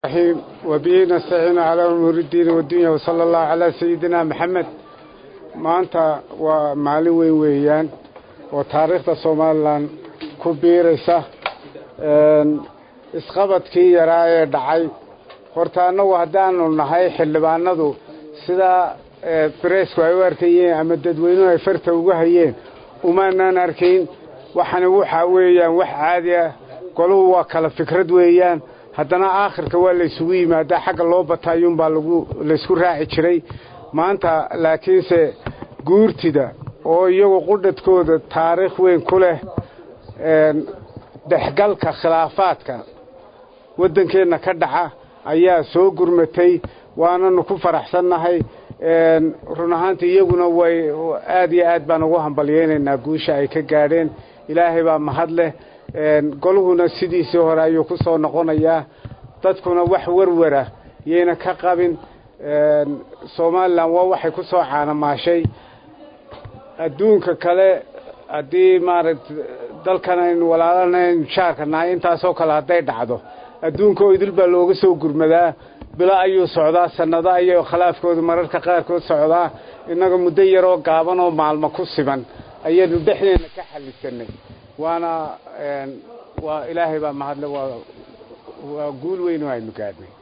الرحيم وبه نستعين على أمور الدين والدنيا وصلى الله على سيدنا محمد maanta waa maalin weyn weeyaan oo taariikhda somalilan ku biiraysa isqabadkii yaraa ee dhacay horta annagu haddaanu nahay xildhibaanadu sidaa bareesku ay u arkayeen ama dadweynuhu ay farta ugu hayeen umaanaan arkayn waxani waxaa weeyaan wax caadi ah goluhu waa kala fikrad weeyaan haddana aakhirka waa laysugu yimaadaa xagga loo bataayuunbaa lagu laysku raaci jiray maanta laakiinse guurtida oo iyagu qudhadkooda taariikh weyn ku leh dhexgalka khilaafaadka waddankeenna ka dhaca ayaa soo gurmatay waananu ku faraxsannahay run ahaantii iyaguna way aad iyo aad baan ugu hambalyaynaynaa guusha ay ka gaadheen ilaahay baa mahad leh goluhuna sidiisii hore ayuu ku soo noqonayaa dadkuna wax warwara yayna ka qabin somalilan waa waxay ku soo caanamaashay adduunka kale haddii maaragta dalkan aynu walaalanayn jaarka nahay intaasoo kale hadday dhacdo adduunka oo idil baa looga soo gurmadaa bilo ayuu socdaa sannado ayuu khilaafkooda mararka qaarkood socdaa innaga muddo yaroo gaaban oo maalmo ku siban ayaynu dhexdeenna ka xallisanay waana waa ilaahay baa mahadle waa waa guul weyn oo aynu gaadhnay